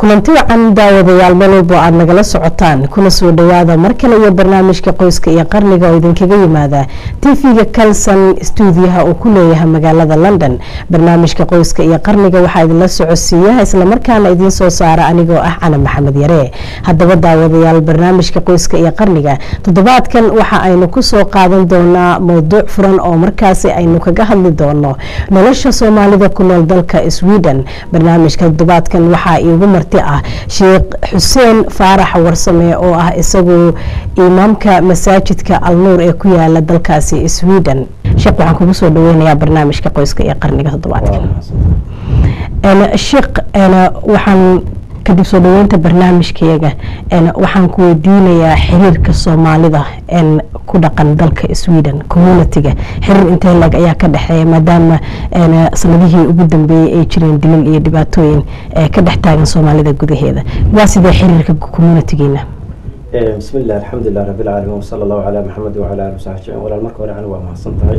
kulanti wacan daawadayaal meel walbo aada nagala socotaan kuna soo dhawaada mar kale iyo barnaamijka qoyska iyo qarniga oo idinkaga yimaada tv-ga kalson stuudiyaha uu ku leeyahay magaalada london barnaamijka qoyska iyo qarniga waxaa idinla socodsiiya islamarkaana idiin soo saara anigoo ah cana maxamed yare haddaba daawadayaal barnaamijka qoyska iyo qarniga toddobaadkan waxa aynu kusoo qaadan doonaa mowduuc furan oo markaasi aynu kaga hadli doono nolosha soomaalida ku nool dalka sweden barnaamijka toddobaadkan waxaa iigu marti ah sheekh xuseen faarax warsame oo ah isagu imaamka masaajidka alnuur ee ku yaala dalkaasi sweden sheekh waxaan kugu soo dhaweynayaa barnaamijka qoyska iyo qarniga toddobaadkan sheekh waxaan kadib soo dhaweynta barnaamijkeega waxaan ku weydiinayaa xiriirka soomaalida ku dhaqan dalka sweden communitiga xiriir intee leg ayaa ka dhexeeya maadaama sanadihii ugu dambeeyey ay jireen dilil iyo dhibaatooyin ka dhex taagan soomaalida gudaheeda waa sidee xiriirka communitigiina bismi illah alxamdulilah rabi lcaalamiin wsala allahu calaa maxamed wacala ali wasaxbi jimciin walaal marka hore ani waa mahadsan tahay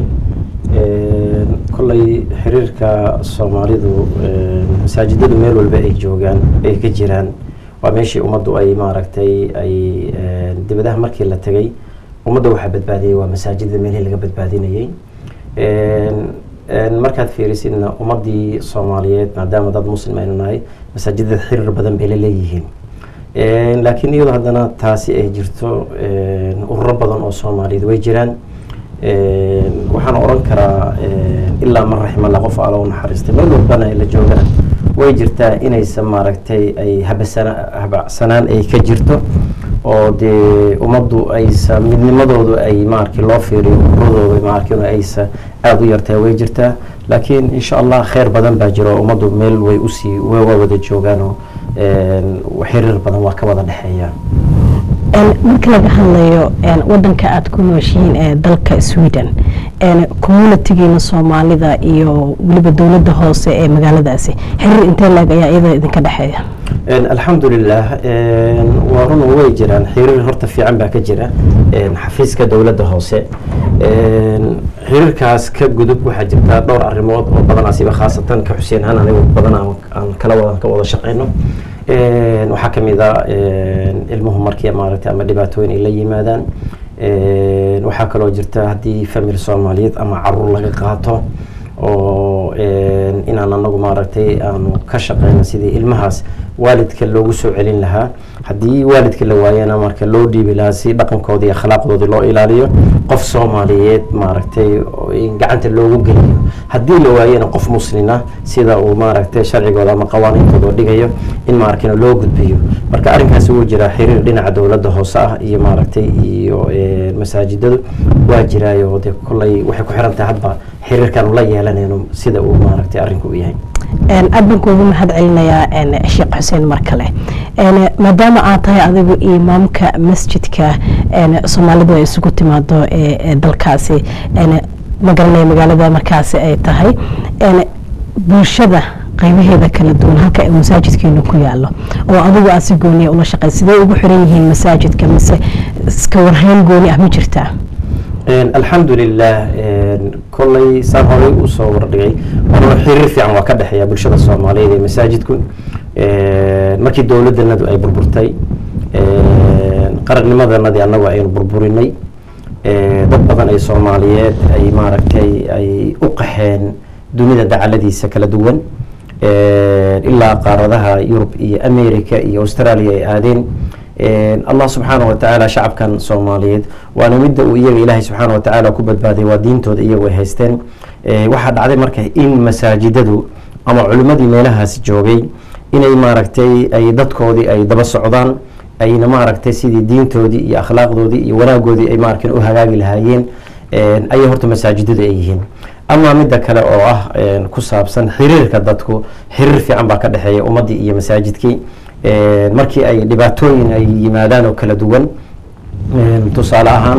kolley xiriirka soomaalidu masaajidadu meel walba ay joogaan ay ka jiraan waa meeshii ummaddu ay maaragtay ay dibadaha markii la tegay ummadda waxaa badbaadiyey waa masaajidada meelihii laga badbaadinayey markaad fiirisidna ummaddii soomaaliyeed maadaama dad muslim aynu nahay masaajidada xiriir badan bay la leeyihiin laakiin iyadoo haddana taasi ay jirto ururo badan oo soomaaliyeed way jiraan waxaan oran karaa ilaa man raximalla qof alla u naxariistay meel walbana la joogana way jirtaa inaysan maaragtay ay habasana habacsanaan ay ka jirto oo dee ummaddu aysa midnimadoodu ay maarki loo fiiriyo uradooda maarkin aysa aada u yartaa way jirtaa laakiin insha allah kheyr badan baa jiro ummaddu meel way usii waa wada joogaanoo xiriir badan waa ka wada dhexeeya marka laga hadlayo wadanka aada ku nooshihiin ee dalka sweden communitigiina soomaalida iyo weliba dowladda hoose ee magaaladaasi xiriir intee leeg ayaa iyada idinka dhexeeya alxamdulilah waa run way jiraan xiriir horta fiican baa ka jira xafiiska dowladda hoose xiriirkaas ka gudub waxaa jirta dhowr arrimood oo badan asiba khaasatan ka xuseen ahaan anigu badan aan kala wadan ka wada shaqeyno waxaa kamid a ilmuhu markii maaragtay ama dhibaatooyin ay la yimaadaan waxaa kaloo jirta haddii family soomaaliyeed ama caruur laga qaato oo inaan anagu maaragtay aanu ka shaqeyno sidii ilmahaas waalidka loogu soo celin lahaa haddii waalidka la waayana marka loo dhiibi lahaa si dhaqankoodii iyo akhlaaqdoodii loo ilaaliyo qof soomaaliyeed maaragtay gacanta loogu geliyo haddii la waayana qof muslina sida uu maaragtay sharcigooda ama qawaaniintooda dhigayo in maaragtay loo gudbiyo marka arrinkaasi wuu jiraa xiriir dhinaca dowladda hoose ah iyo maaragtay iyo masaajidadu waa jiraayo de kolley waxay ku xiran tahay hadba xiriirkan la yeelanayno sida uu maaragtay arrinku u yahay aada baan kuugu mahad celinayaa sheekh xuseen mar kale maadaama aad tahay adigu imaamka masjidka soomaalidu ay isugu timaado ee dalkaasi magaranaya magaalada markaasi ay tahay bulshada qaybaheeda kala duwan halka masaajidkeenu ku yaalo oo adigu aad si gooniya ula shaqey sidee ugu xiran yihiin masaajidka mise iska warhayn gooni ah ma jirtaa alxamdulilah kolley saan horey usoo wardhigay waana xiriir fiican waa ka dhexeeya bulshada soomaaliyeed ee masaajidku markii dowladdanadu ay burburtay qarannimadanadii annagu aynu burburinay dad badan ay soomaaliyeed ay maaragtay ay u qaxeen dunida dacaladiisa kala duwan ilaa qaaradaha yurub iyo america iyo australia ay aadeen allah subxaana wa tacaala shacabkan soomaaliyeed waana midda uu iyaga ilaahay subxaana wa tacaala ku badbaaday waa diintooda iyagu ay haysteen waxaa dhacday marka in masaajidadu ama culimmadii meelahaasi joogay inay maaragtay ay dadkoodii ay daba socdaan ayna maaragtay sidii diintoodii iyo akhlaaqdoodii iyo wanaagoodii ay maarkan u hagaagi lahaayeen ayay horta masaajidadu ay yihiin amaa midda kale oo ah ku saabsan xiriirka dadku xiriir fiican baa ka dhexeeya ummaddii iyo masaajidkii markii ay dhibaatooyin ay yimaadaan oo kala duwan tusaale ahaan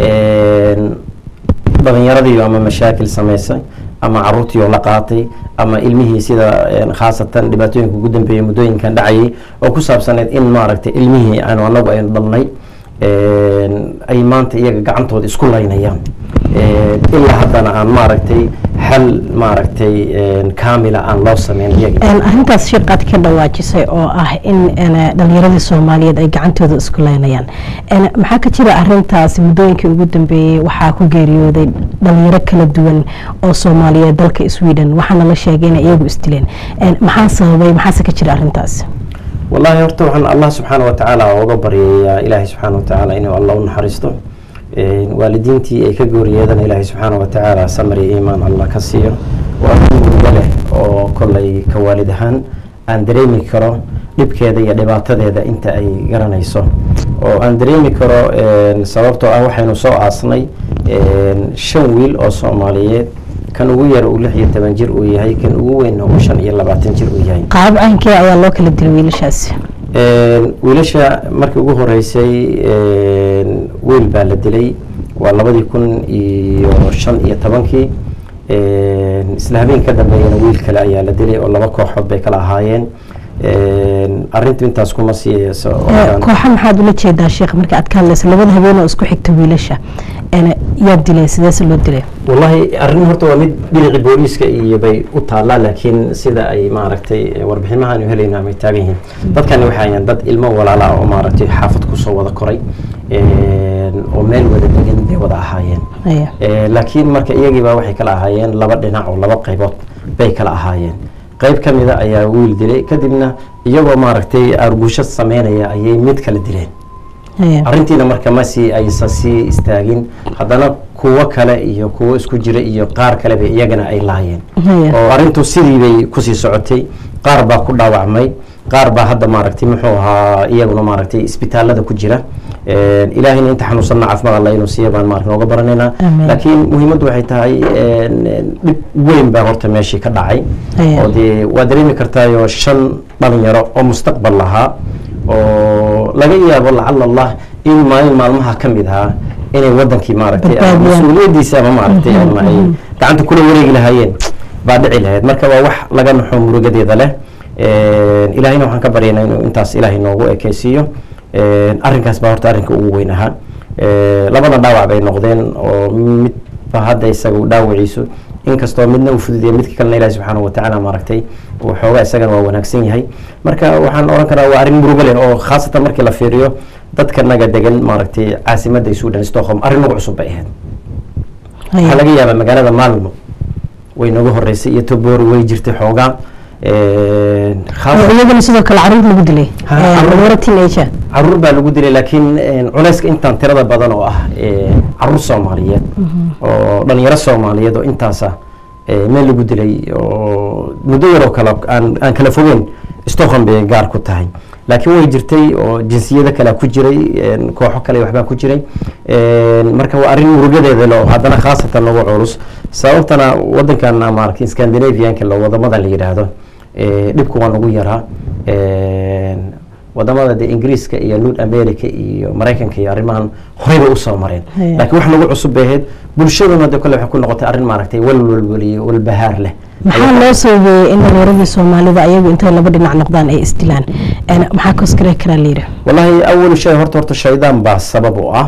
dhalinyaradii ama mashaakil samaysay ama caruurtii oo la qaatay ama ilmihii sida khaasatan dhibaatooyinka ugu dambeeyay muddooyinkan dhacayay oo ku saabsaneyd in maaragtay ilmihii aanu anagu aynu dhalnay ay maanta iyaga gacantooda isku laynayaan ilaa haddana aan maaragtay xal maaragtay kaamila aan loo sameyn iyagi arrintaas sheekaad ka dhawaajisay oo ah in dhalinyaradii soomaaliyeed ay gacantooda isku leynayaan maxaa ka jira arintaas muddooyinkii ugu dambeeyey waxaa ku geeriyooday dhalinyaro kala duwan oo soomaaliyeed dalka sweden waxaana la sheegay inay iyagu isdileen maxaa sababay maxaase ka jira arintaas wallahi horta waxaan allah subxaana wa tacaala uga baryayaa ilaahay subxaana wa tacaala inuu alla u naxariisto waalidiintii ay ka gooriyeedana ilaahay subxaana wa tacaala samar iyo iimaan allah ka siiyo waa arrin murugo leh oo kollay ka waalid ahaan aan dareemi karo dhibkeeda iyo dhibaatadeeda inta ay garanayso oo aan dareemi karo sababtoo ah waxaynu soo aasnay shan wiil oo soomaaliyeed kan ugu yar uu lix iyo toban jir uu yahay kan ugu weynna uu shan iyo labaatan jir uu yahay qaab caynkee ayaa loo kala dilay wiilashaasi wiilasha markii ugu horeysay wiil baa la dilay waa labadii kun iyo shan iyo tobankii isla habeen ka dambeeyana wiil kale ayaa la dilay oo laba kooxood bay kala ahaayeen arintu intaas kuma siiyeyso kooxa maxaad ula jeedaa sheekh marka aad ka hadlaysa labada habeen oo isku xigta wiilasha yaa dilay sideese loo dilay wallahi arrin horta waa mid dhinacii booliiska iyo bay u taallaa laakiin sida ay maaragtay warbixinahaanu helayno amay taagan yihiin dadkani waxay ayaan dad ilmo walaala oo maaragtay xaafad kusoo wada koray oo meel wada degan bay wada ahaayeen laakiin marka iyagiiba waxay kala ahaayeen laba dhinac oo laba qaybood bay kala ahaayeen qayb ka mida ayaa wiil dilay kadibna iyagoo maaragtay argusho sameynaya ayay mid kala dileen arrintiina marka masi aysan sii istaagin haddana kuwo kale iyo kuwo isku jira iyo qaar kaleba iyagana ay laayeen oo arrintu sidii bay kusii socotay qaar baa ku dhaawacmay qaar baa hadda maaragtay muxuu ahaa iyaguna maaragtay isbitaalada ku jira ilaahayna inta xanuunsanna caafimaad alla inuu siiya baan maaragta nooga baranaynaa laakiin muhiimaddu waxay tahay dhib weyn baa horta meeshii ka dhacay oo dee waa dareemi kartaayo shan dhalinyaro oo mustaqbal lahaa oo laga yaabo lacala allah in maalin maalmaha ka mid ahaa inay wadankii maaragtay mas-uuliyadiisa ama maaragtay ama ay gacanta kula wareegi lahaayeen baa dhici lahayd marka waa wax laga naxo murugadeeda leh ilaahayna waxaan ka baryaynaa inuu intaas ilaahay noogu ekeysiiyo arrinkaas baa horta arrinka ugu weyn ahaa labada dhaawac bay noqdeen oo midba hadda isaga dhaawaciisu inkastoo midna uu fududiya midka kalena ilahi subxaana watacaala maaragtay waxoogaa isagana waa wanaagsan yahay marka waxaan oran karaa waa arrin murugo leh oo khaasatan markii la fiiriyo dadka naga degan maaragtay caasimadda sudan stockholm arrin nagu cusub bay ahayd waxaa laga yaabaa magaalada maalmo way nooga horeysay iyo tobori way jirtay xoogaa iyagana sidoo kale caruur lagu dilay dhalinyaro teenager caruur baa lagu dilay laakiin culeyska intaan tirada badan oo ah caruur soomaaliyeed oo dhalinyaro soomaaliyeed oo intaasa meel lagu dilay oo muddo yaroo kale aan aan kala fogeyn stockholm bay gaar ku tahay laakiin way jirtay oo jinsiyado kale ku jiray kooxo kale waxbaa ku jiray marka waa arrin murugadeeda le oo haddana khaasatan nagu culus sababtana wadankan maaragtay scandinavianka la wadamada la yidhaahdo dhibku waa nagu yaraa wadamada de ingiriiska iyo north america iyo maraykanka iyo arrimahan horey bay usoo mareen laakiin wax nagu cusub bay ahayd bulshaduna de kole waxay ku noqotay arrin maaragtay walwalwal iyo walbahaar leh maxaa loo soogeeyey in dhalinyaradii soomaalida ayagu intay laba dhinac noqdaan ay isdilaan maxaa koskare karaa layidhi wallahi awal shay horta horta shaydaan baa sabab u ah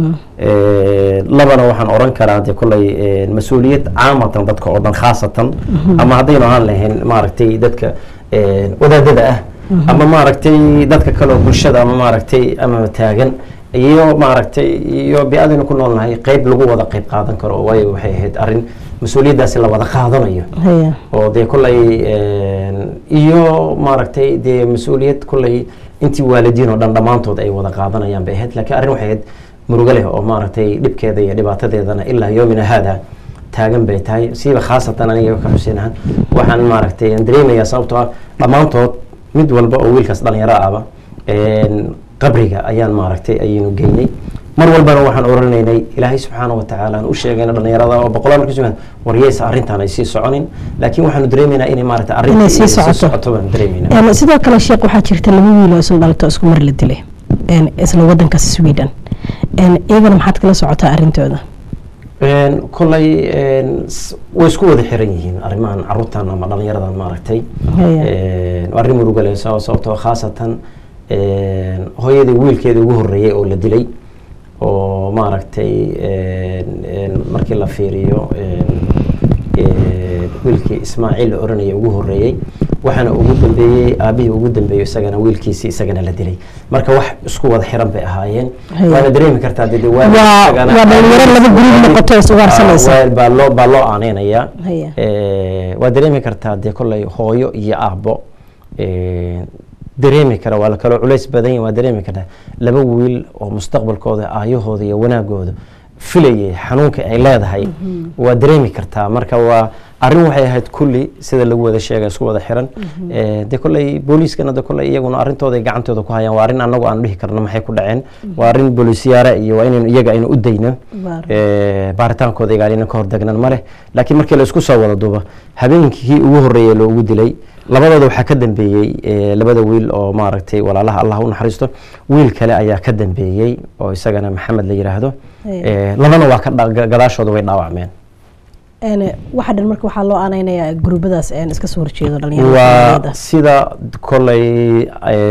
labana waxaan oran karaa de kolley mas-uuliyad caamatan dadka oo dhan khaasatan ama haddaynu ahaan lahayn maaragtay dadka wadaadada ah ama maaragtay dadka kale oo bulshada ama maaragtay ama taagan iyo maaragtay iyo bi-adaynu ku noolnahay qeyb lagu wada qeyb qaadan karo waayo waxay ahayd arrin mas-uuliyaddaasi la wada qaadanayo oo dee kolley iyo maaragtay dee mas-uuliyad kolley intii waalidiin oo dhan dhammaantood ay wada qaadanayaan bay ahayd laakiin arrin waxay ahayd murugo leh oo maaragtay dhibkeeda iyo dhibaatadeedana ilaa yoomina haada taagan bay tahay siiba khaasatan aniga ka xuseen ahaan waxaan maaragtay aan dareemayaa sababtoo ah dhammaantood mid walba oo wiilkaas dhalinyaro ahba qabriga ayaan maaragtay ayaynu geynay mar walbana waxaan oranaynay ilaahay subxaana watacaala aan u sheegayna dhalinyarada oo boqolaal markii sugan waryeysa arrintaan ay sii soconin laakiin waxaanu dareemaynaa inay maaragtay arrinta sii socoto baan dareemaynaa sidoo kale sheekh waxaa jirta laba wiil oo isla dhalato isku mar la dilay isla wadankaas sweden iyagana maxaad kala socotaa arrintooda kolley way isku wada xiran yihiin arrimahan caruurtan ama dhalinyaradan maaragtay arrin murugale sababtoo khaasatan hooyadii wiilkeeda ugu horreeyay oo la dilay oo oo maaragtay markii la fiiriyo wiilkii ismaaciil la oranaya ugu horeeyey waxaana ugu dambeeyey aabihii ugu dambeeyo isagana wiilkiisii isagana la dilay marka wax isku wada xiran bay ahaayeen waana dareemi kartaa de waa dhalinyaro laba gurub noqoto is ugaarsanaysa baa loo baa loo aaneynaya waa dareemi kartaa dee kolley hooyo iyo aabbo dareemi kara waa la kaloo culays badan yahi waa dareemi kartaa laba wiil oo mustaqbalkooda aayahooda iyo wanaagooda filayay xanuunka ay leedahay waa dareemi kartaa marka waa arrin waxay ahayd kulli sida lagu wada sheega isku wada xiran de kolley booliiskana de kolley iyaguna arrintooda ay gacantooda ku hayaan waa arrin annagu aan dhihi karno maxay ku dhaceen waa arrin booliisyaara iyo waa inaynu iyaga aynu u dayno baaritaankooda iga aynan ka hordegnan ma leh laakiin markii la isku soo wada duuba habeenkii ugu horreeyay loogu dilay labadooda waxaa ka dambeeyey labada wiil oo maaragtay walaalaha allah u naxariisto wiil kale ayaa ka dambeeyey oo isagana maxamed la yiraahdo labana waa ka gadaashooda way dhaawacmeen waxa dhan marka waxaa loo aaneynayaa gurbadaas iska soo horjeedo waa dhalinyarada sida koley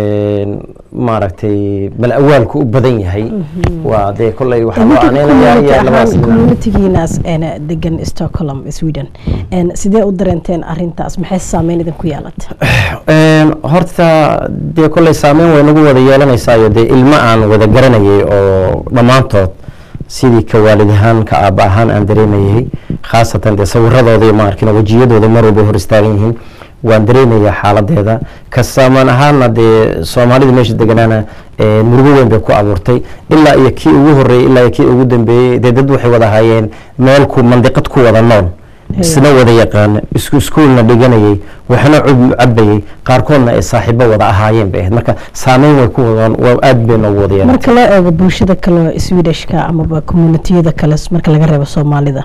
maaragtay bal awaalku u badan yahay waa dee koley waxaa loo aaneynayaa iyo labadaas communitigiinaas degan stockholm sweden sidee u dareenteen arintaas maxay saameyn idinku yeelata horta dee kolley saameyn way nagu wada yeelanaysaa dee ilmo aan wada garanayay oo dhammaantood sidii ka waalid ahaan ka aaba ahaan aan dareemayay khaasatan dee sawiradooda ma arkin wejiyadooda mar walba hor istaagan yihiin waan dareemayaa xaaladeeda ka saamaan ahaana dee soomaalida meesha deganaana murugo weyn bay ku abuurtay ilaa iyo kii ugu horreeyey ilaa iyo kii ugu dambeeyey dee dad waxay wada hayeen meel ku mandiqad ku wada nool isna wada yaqaana isku iskuolna dhiganayay waxna cub cabayay qaarkoodna ay saaxiibo wada ahaayeen bay ahayd marka saameyn way ku wadaan waa aad bay noogu wada yeelatay marka loo eego bulshada kale swedishka amaba communitiyada kale marka laga reebo soomaalida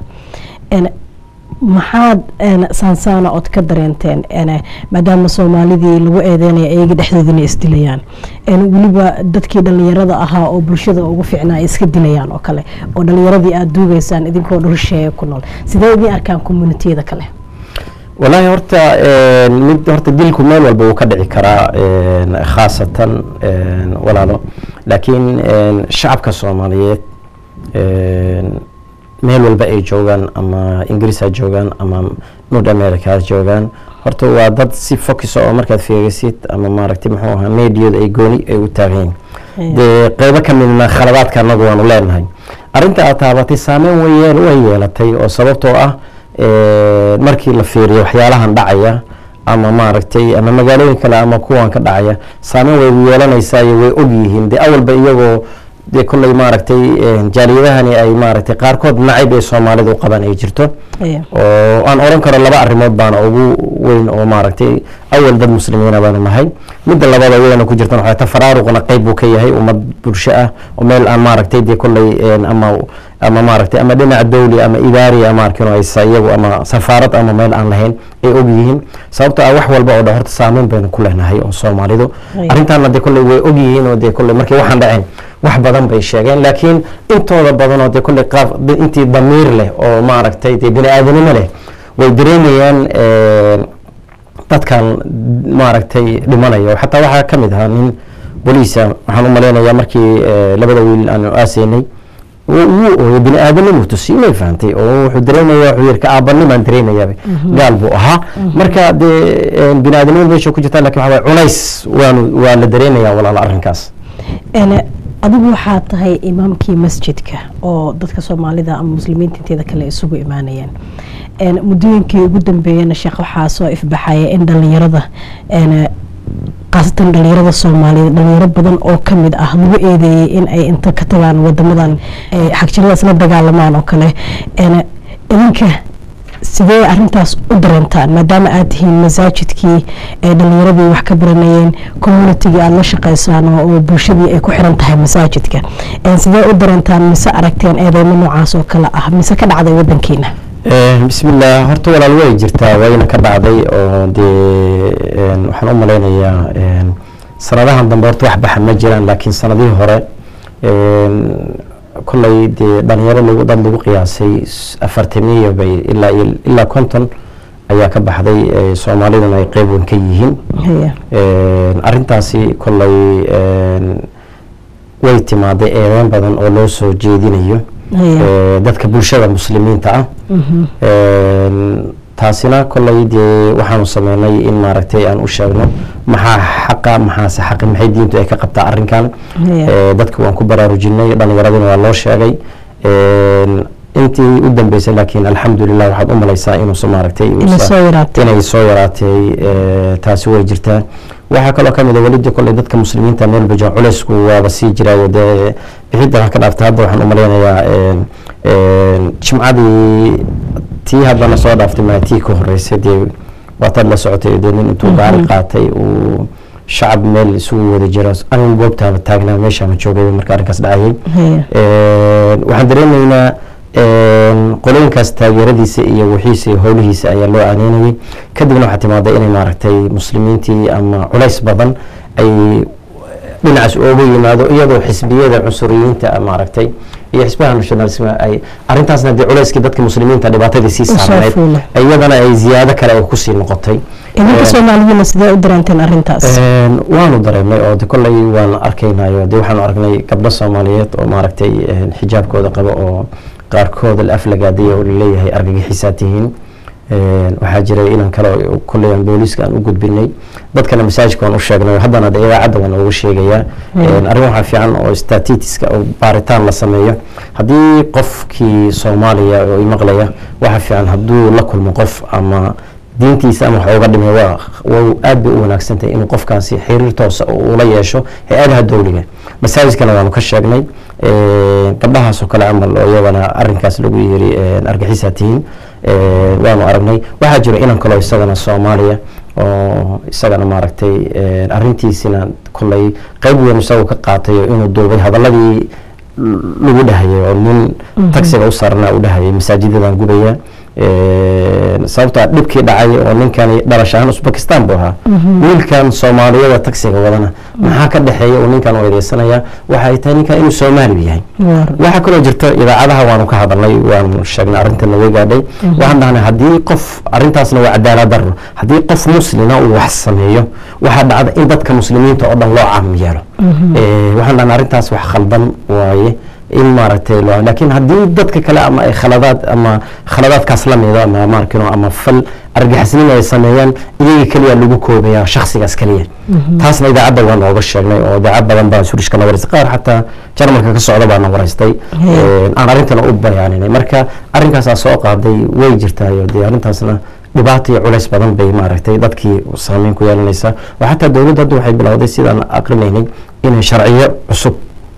maxaad saansaana ood ka dareenteen maadaama soomaalidii lagu eedeynaya iyaga dhexdoodana isdilayaan weliba dadkii dhalinyarada ahaa oo bulshada ugu fiicnaa ay iska dilayaan oo kale oo dhalinyaradii aada duugeysaan idinkoo dhulsheeye ku nool sidee idin arkaan communitiyada kale walaahi horta mid horta dilku meel walba wuu ka dhici karaa khaasatan walaalo laakiin shacabka soomaaliyeed meel walba ay joogaan ama ingiriis ha joogaan ama north america ha joogaan horta waa dad si focus oo markaad fiirisid ama maaragtay muxuu ahaa mediada ay gooni ay u taagan yihiin dee qeybo ka midna khaladaadka anagu waanu leenahay arrinta aad taabatay saameyn way way yeelatay oo sababtoo ah markii la fiiriyo waxyaalahan dhacaya ama maaragtay ama magaalooyin kale ama kuwan ka dhacaya saameyn way yeelanaysaa iyo way og yihiin dee awalba iyagoo dee kolley maaragtay jaaliyadahani ay maaragtay qaarkood nacayb ay soomaalida u qabaan ay jirto oo aan oran karo laba arrimood baana ugu weyn oo maaragtay awal dad muslimiina baanu nahay midda labada iyadana ku jirtan waxaa tafaraaruqna qeyb buu ka yahay ummad bulsho ah oo meel aan maaragtay dee kolley ama ama maaragtay ama dhinaca dowli ama idaari ama arkin oo aysa iyagu ama safaarad ama meel aan lahayn ay og yihiin sababtoo ah wax walba oo dhan horta saameyn baynu ku leenahay oo soomaalidu arrintaana dee kolley way og yihiin oo dee kolley markay waxaan dhaceen wax badan bay sheegeen laakiin intooda badanoo dee kolley qaaf intii damiir leh oo maaragtay dee bini aadanimo leh way dareemayaan dadkan maaragtay dhimanayo xataa waxaa ka mid ahaa nin boliisa waxaan u malaynayaa markii labada wiil aanu aaseynay wuu ooyay bini aadanimuu tusi may fahantay oo wuxuu dareemaya wuxuu yiri ka aabanimaan dareemayaaba gaal buu ahaa marka dee bini aadanimada meesha ku jirta lakin waxa waye culays waanu waa la dareemayaa walaala arrinkaas adigu waxaa tahay imaamkii masjidka oo dadka soomaalida ama muslimiinta inteeda kale isugu imaanayeen muddooyinkii ugu dambeeyana sheekh waxaa soo ifbaxaya in dhalinyarada khaasatan dhalinyarada soomaaliyeed dhalinyaro badan oo kamid ah lagu eedeeyey in ay inta ka tagaan wadamadan xagjiradaas la dagaalamaan oo kale idinka sidee arintaas u dareentaan maadaama aad tihiin masaajidkii ee dhalinyaradii wax ka baranayeen communitigii aada la shaqeysaan oo bulshadii ay ku xiran tahay masaajidka sidee u dareentaan mise aragteen eedeymo noocaas oo kale ah mise ka dhacday wadankiina bismillaah horta walaal way jirtaa wayna ka dhacday oo dee waxaan u malaynayaa sanadahan dambe horta wax baxa ma jiraan laakiin sanadihii hore kolley dee dhalinyaro lagu dad lagu qiyaasay afartamiya bay ilaa ilaa konton ayaa ka baxday soomaaliduna ay qeyb weyn ka yihiin arrintaasi kolley way timaaday eedeyn badan oo loo soo jeedinayo Haya. ee, dadka bulshada muslimiinta ah Mhm. Een, taasina kolley dee waxaanu sameynay in maaragtay aan u sheegno maxaa xaqa maxaase xaqi maxay diintu ay ka qabtaa arrinkan Haya. Ee, dadka waan ku baraarujinay dhalinyaradina waa loo sheegay Een, intii u dambeysay laakiin alxamdulilah waxaad u malaysaa inuusa maaragtay Inay uusa- soo yaraatay. inay soo yaraatay ee, taasi way jirtaa waxaa kaloo kamid a welida kolley dadka muslimiinta meel bajan culeysku waaba sii jiraayo dee bixidda wax ka dhaafta hadda waxaan u malaynayaa een, een, jimcadii tii haddana soo dhaaftay maa tii ka horeysay dee waataad la socotay dee nin intuu gaari qaatay uu shacab meel isugu wada jira anigu goobtaaba taagnaa meeshaama joogay marka arrinkaas dhacayay Haya. Een, waxaan dareemaynaa een, qolooyinkaas taageeradiisa iyo wixiisa iyo howlihiisa ayaa loo aaneynayay kadibna waxaa timaaday inay maaragtay muslimiintii ama culays badan ay dhinacaas ooga yimaado iyadoo xisbiyada cunsuriyiinta maaragtay iyo xisbaha nationalism ay arrintaasna dee culayskii dadka muslimiinta dhibaatadii sii soo saarneyd fuulay. iyadana ay ziyaado kale ay kusii noqotay idinka Een, soomaaliyiina sidee u dareenteen arrintaas Een, waanu dareemay oo de kolley waan arkaynayo de waxaanu aragnay gabdho soomaaliyeed oo maaragtay een, xijaabkooda qabo oo qaarkooda la aflagaadiya oo laleeyahay argagixisaa tihiin Een, waxaa jiray inan kale oo kolley aan booliiska aan u gudbinay dadkana masaajidka waan u sheegnay haddana de idaacadda waan ugu sheegayaa Een, arrin waxaa fiican oo statitiska oo baaritaan la sameeyo haddii qofkii soomaaliya oo imaqlaya waxaa fiican hadduu la kulmo qof ama diintiisa ama wax uga dhimay waa waa aad bay u wanaagsan tahay inuu qofkaasi xiriir toosa uu ula yeesho hay-adaha dowliga masaajidkana waanu ka sheegnay Een, gabdhahaasoo kale camal oo iyagana arrinkaas lagu yiri een, argaxisaa tihiin Een, waanu aragnay waxaa jira inan kaloo isagana soomaaliya oo isagana maaragtay een, arrintiisina kolley qayb weyn isagoo ka qaatay oo inuu duubay hadaladii lagu dhahayay oo nin taxiga u saarnaa u dhahayay masaajidadan gubaya Een, sababtaa dhibkii dhacay oo ninkani dhalash ahaan usbekistan buu ahaa wiilkan soomaaliyada taxiga wadana maxaa ka dhexeeya uu ninkan u eedeysanaya waxay tahay ninkan inuu soomaali yahay Waar. waxaa kaloo jirta idaacadaha waanu ka hadalnay waanu sheegnay arrintan way gaadhay waxaan dhahnay haddii qof arrintaasna waa cadaalad darro haddii qof muslina uu wax sameeyo waxaa dhacda in dadka muslimiinta oo dhan loo caam yeelo Eh, waxaan dhahnay arrintaas wax khaldan waaye in maaragtay loo laakiin haddii dadka kale ama ay khaladaad ama khaladaadkaas la mida ama maarkino ama fal argixisnimo ay sameeyaan iyaga keliya lagu koobaya shakhsigaas keliya taasna idaacadda waa nooga sheegnay oo idaacad badan baa surishka na waraystay qaar xataa jarmalka ka socda baa na waraystay Hee. aan arrintana u bayaaninay marka arrinkaasaa soo qaaday way jirtaayo dee arrintaasna dhibaato iyo culays badan bay maaragtay dadkii saameyn ku yeelanaysaa oo xataa dowladda hadda waxay bilowday sidaan aqrinaynay inay sharciyo cusub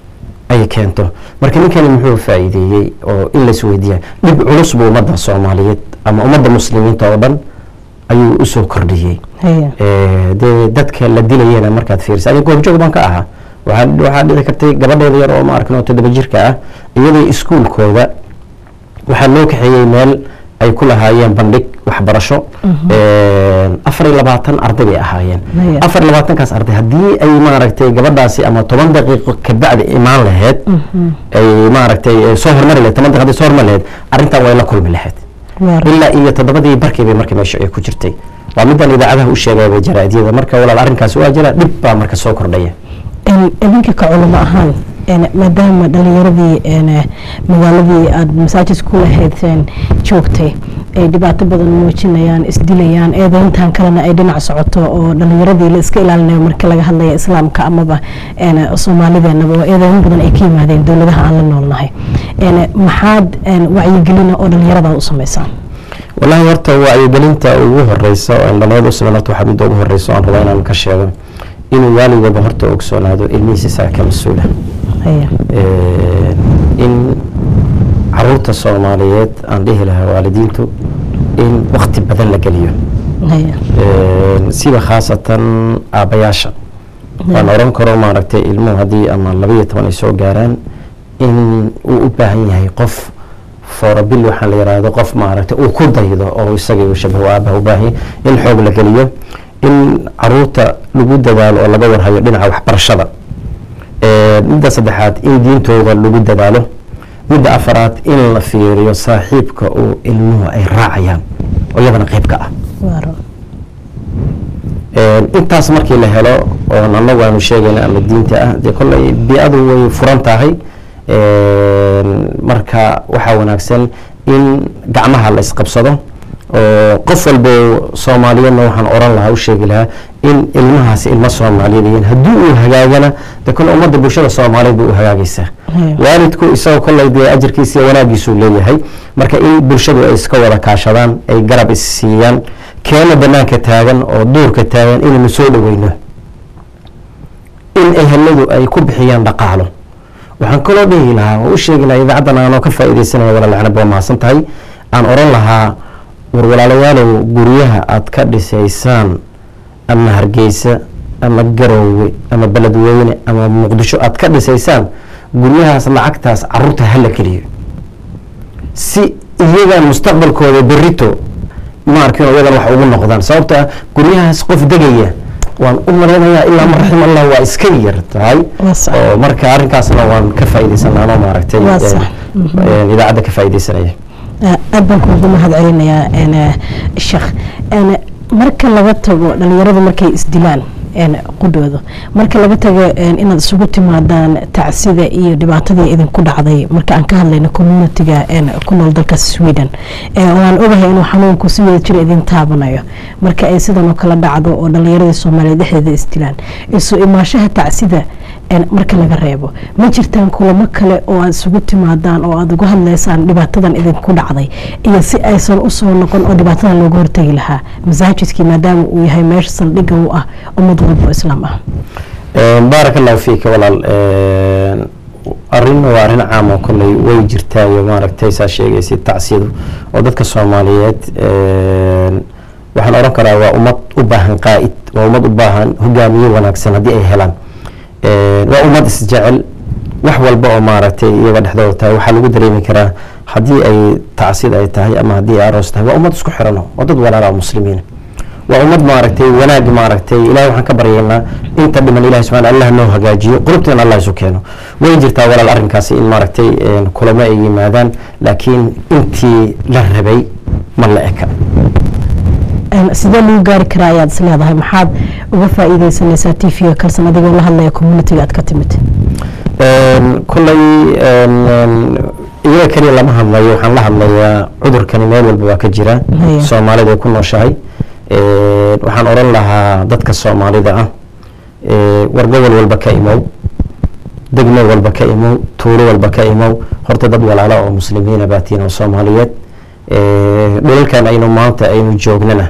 ay keento marka ninkani muxuu faa'iideeyey oo in lais weydiiya dhib culus buu ummadda soomaaliyeed ama ummadda muslimiinta oo dhan ayuu usoo kordhiyey Haya. Eh, dee dadka la dilayena markaad fiirisa aniga goobjoog baan ka ahaa waxaa waxaa dhici kartay gabadheeda yar oo ma arkin oo toddoba jirka ah iyadoo iskuulkooda waxaa loo kaxeeyey meel ay ku lahaayeen bandhig waxbarasho Een, afar iyo labaatan arday bay ahaayeen Maya. afar iyo labaatankaas arday haddii ay maaragtay gabadhaasi ama toban daqiiqo kabacdi imaan lahayd ay maaragtay eh, soo hormari lahayd toban daqiiqo hadday soo hormari lahayd arrintan way la kulmi lahayd Waar. ilaa iyo toddobadii barkii bay marka meesha ay ku jirtay waa midaan idaacadaha u sheegaya jaraa'idyada marka walaal arrinkaas waa jira dhib baa marka soo kordhaya Een, idinka ka culimo ahaan een, maadaama dhalinyaradii een, magaaladii aada masaajid ku lahaydeen joogtay ay dhibaato badan muujinayaan isdilayaan eedeyntan kalena ay dhinac socoto oo dhalinyaradii la iska ilaalinayo marka laga hadlaya islaamka amaba een, soomaalideenaba oo eedeyn badan ay ka yimaadeen dowladaha aan la noolnahay Een, maxaad een, wacyigelina oo dhalinyarada u sameysaan wallaahi horta wacyigelinta ugu horeysa oo indhalada u sameyn horta waxaa midda ugu horeysa oo aan rabaa inaan ka sheego inuu waaligaba horta ogsoonaado ilmihiisa isaga ka mas-uula Haya. in caruurta soomaaliyeed aan dhihi lahaa waalidiintu in wakti badan la geliyo Haya. Een, siba khaasatan aabbayaasha waan oran karo maaragtay ilmuhu haddii ama labaiyo toban ay soo gaaraan in uu u baahan yahay qof foorabil waxaa la yidhaahdo qof maaragtay uu ku daydo oo isagii uu shabaho aabaha u baahan yahay in xoog la geliyo in caruurta lagu dadaalo oo laga warhayo dhinaca waxbarashada Ee, midda saddexaad in diintooda lagu dadaalo midda afaraad in la fiiriyo saaxiibka uu ilmuhu ay raacayaan oo iyadana qayb ka ah Waar. intaas markii la helo oon annagu aanu sheegayna ama diinta ah dee kolley bi-adu way furan tahay marka waxaa wanaagsan in gacmaha la isqabsado oo qof walbo soomaaliyeedna waxaan oran lahaa u sheegi lahaa in ilmahaasi ilmo soomaaliyeed yihiin haddii uu hagaagana de kole ummadda bulshada soomaaliyeed bay u hagaagaysaa waalidku isagoo kolley dee ajarkiisa iyo wanaagiisuu leeyahay marka in bulshadu ay iska wada kaashadaan ay garab is siiyaan keena banaanka taagan oo duurka taagan inaynu soo dhaweyno in eheladu ay ku bixiyaan dhaqaalo waxaan kaloo dhihi lahaa oo u sheegi lahaa idaacaddan aanoo ka faa'iidaysanaya walaalcanab waa mahadsan tahay aan oran lahaa war walaalayaalow guryaha aad ka dhisaysaan ama hargeysa ama garoowe ama beledweyne ama muqdisho aad ka dhisaysaan guryahaas lacagtaas caruurta hala geliyo si iyaga mustaqbalkooda berito ma arkin iyadan wax ugu noqdaan sababto ah guryahaas qof degaya waan u malaynayaa ilaa ma raxim allah waa iska yar tahay oo marka arrinkaasna waan ka faa'iidaysanaanoo maaragtay idaacadda ka faa'iidaysanaya aad baan kuugu mahad celinayaa sheekh marka laga tago dhalinyaradu markay isdilaan qudhooda marka laga tago inaad isugu timaadaan tacsida iyo dhibaatadii idinku dhacday marka aan ka hadlayno communitiga ku nool dalka sweden waan ogahay inuu xanuunku si wada jira idin taabanayo marka ay sidan oo kala dhacdo oo dhalinyaradii soomaaliyeed dhexdeeda isdilaan isu imaashaha tacsida marka laga reebo ma jirtaan kulamo kale oo aad isugu timaadaan oo aad uga hadlaysaan dhibaatadan idinku dhacday iyo si aysan usoo noqon oo dhibaatadan looga hortegi lahaa masaajidkii maadaama uu yahay meesha saldhigga u ah ummad walba oo islaam ah baaraka allahu fiika walaal arrin waa arrin caam oo kolley way jirtaayo maaragtay saa sheegaysa tacsiyadu oo dadka soomaaliyeed waxaan odhan karaa waa ummad u baahan qaa'id waa ummad u baahan hogaamiye wanaagsan haddii ay helaan waa ummad isjecel wax walba oo maaragtay iyaga dhexdooda tahay waxaa lagu dareemi karaa haddii ay tacsid ay tahay ama haddii ay aroos tahay waa ummad isku xiran waa dad walaala muslimiin waa ummad maaragtay wanaag maaragtay ilahay waxaan ka baryaynaa inta dhiman ilahi subxana allah noo hagaajiyo qulubteena allah isu keeno way jirtaa walaal arrinkaasi in maaragtay kulamo ay yimaadaan laakiin intii la rabay ma la eka sidee lagu gaari karaa ayaad is leedahay maxaad uga faa'iideysanaysaa t v-ga kalsan adigoo la hadlaya communitiga aad ka timid kolley iyaga keliya lama hadlayo waxaan la hadlayaa cudurkani meel walba waa ka jira soomaalida ay ku nooshahay waxaan odhan lahaa dadka soomaalida ah war gobol walba ka imow degmo walba ka imow tuulo walba ka imow horta dad walaala oo muslimiina baatiin oo soomaaliyeed dhulalkan aynu maanta aynu joognana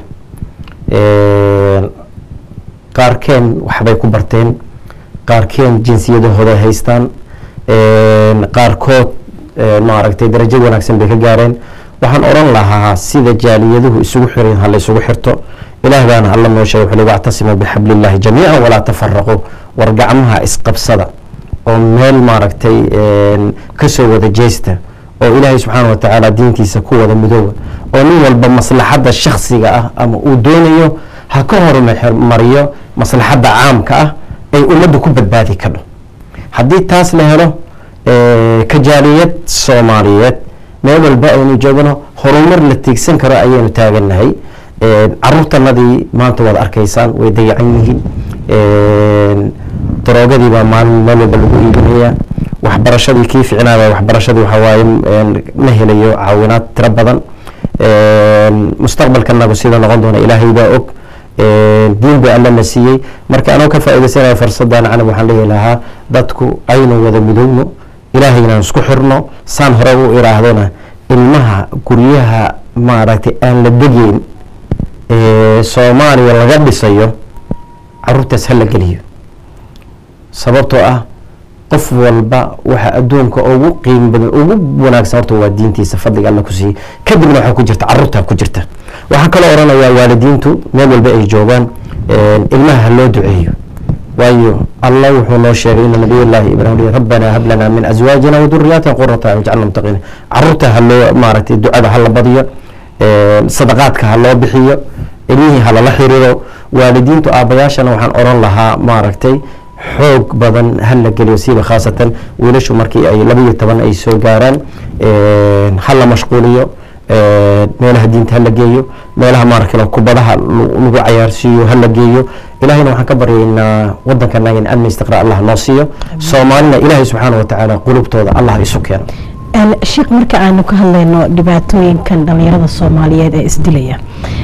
qaarkeen waxbay ku barteen qaarkeen jinsiyadahooda haystaan qaarkood maaragtay darajo wanaagsan bay ka gaareen waxaan odhan lahaa sida jaaliyaduhu isugu xiran ha la isugu xirto ilaah baana alla noo sheegay wuxuu wactasimuu bixablillahi jamiican walaa tafaraquu war gacmaha isqabsada oo meel maaragtay kasoo wada jeesta oo ilaahay subxaana wa tacaala diintiisa ku wada midooba oo nin walba maslaxadda shaksiga ah ama uu doonayo ha ka hormariyo maslaxadda caamka ah ay ummadda ku badbaadi kadho haddii taas la helo kajaaliyad soomaaliyeed meel walba aynu joogno horumar la tiigsan karo ayaynu taagannahay caruurtanadii maanta waad arkaysaan way dayacan yihiin daroogadii baa maalin meel walba lagu iibinaya waxbarashadii kii ficnaaba waxbarashadii waxawaaye ma helayo caawinaad tiro badan mustaqbalkanagu sida noqon doona ilaahay baa og diin ba alla na siiyey marka anoo ka faa'iidaysanaya fursadan canab waxaan leeyahi lahaa dadku aynu wada midowno ilaahaynan isku xirno saan hore u iraahdona ilmaha guryaha maaragtay aan la degeyn soomaaliya laga dhisayo caruurtaas hala geliyo sababtoo ah qof walba waxa adduunka ugu qiimo badan ugu wanaagsan horta waa diintiisa fadliga alla ku siiyey kadibna waxaa ku jirta caruurtaa ku jirta waxaan kaloo odhanayaa waalidiintu meel walba ay joogaan ilmaha ha loo duceeyo waayo allah wuxuu noo sheegay ina nabiyullaahi ibraahim rabbana hab lana min azwaajina waduriyaatina qurata ayun jacalna mutaqiina caruurta ha loo maaragtay ducada ha la badiyo sadaqaadka ha loo bixiyo ilmihii ha lala xiriiro waalidiintu aabbayaashana waxaan odhan lahaa maaragtay xoog badan ha la geliyo siiba khaasatan wiilashu markii ay laba iyo toban ay soo gaaraan ha la mashquuliyo meelaha diinta hala geeyo meelaha maaragtay kubadaha lagu cayaarsiiyo hala geeyo ilahayna waxaan ka baryaynaa wadankanaga in amni istiqraa allah noo siiyo soomaalina ilaahay subxaana watacaala qulubtooda allah isu keeno sheekh marka aanu ka hadlayno dhibaatooyinkan dhalinyarada soomaaliyeed ee isdilaya